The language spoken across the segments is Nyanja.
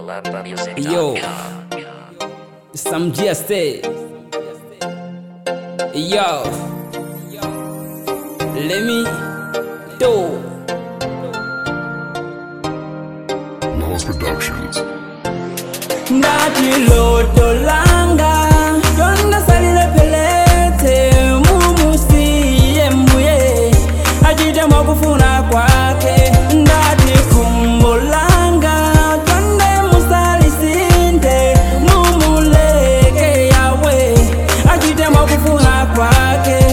Yo, some GST. Yo, let me do. Laws Productions. Ndati loto langa Yonda salile pelete Mumusiye mbuye Ajite mwakufuna kwake Ndati kumbo langa Twende musalisinde Mumuleke yawe Ajite mwakufuna kwake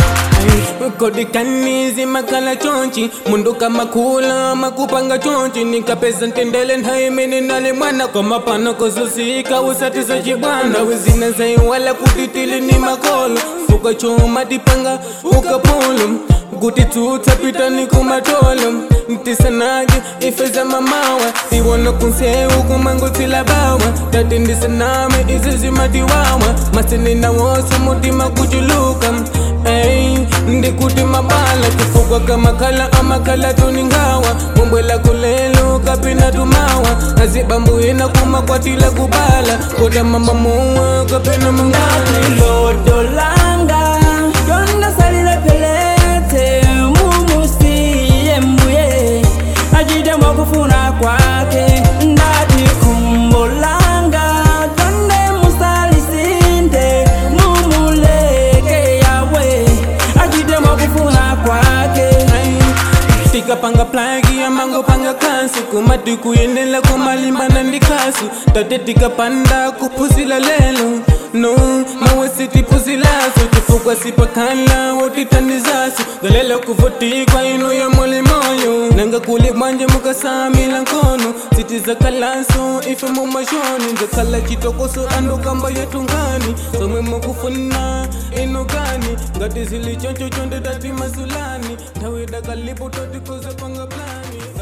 kodikanizi makala chonchi munduka makula makupanga chonchi nikapeza ntendele nhaimini nali mwana kwa mapano kozusika usatiza chibwana wizina zaiwala kutitili ni makolo ukachoma tipanga ukapolo kuti tutsapita ni kumatolo ntisanaje ifeza mamawa iwona kunseu kumangotsila bawa tati ndisaname izizimatiwawa masinina wose mutima kuchuluka Ey, ndikuti mabala kifugwa kamakhala amakhala tuningawa mumbwela kulelo kapina tumawa azibambuyina kumakwatila kubala koda mama muwa kapina mungala loto langa yonda salile pelete mumusiye mbuye ajide mwakufuna kwake ndati kumbo langa tonde musalisinde mumuleke yawe ajide mwakufuna kwake tikapanga plagi amango panga kansi kumati kuyendela kumalimbana ndikasu tate tikapanda kuphuzila lelo no mawesi tiphuzilaso tifukwa sipakhala wotitandizaso galelo kuvotikwa ino ya molimoyo nanga kuli mwanje mukasamila nkono sitizakalaso ife mumashoni nzakhala chitokoso andokamba yetungani somwe mukufuna inokani ngati zili choncho chonde tati masulani nthawi dakalipo totikoze panga plani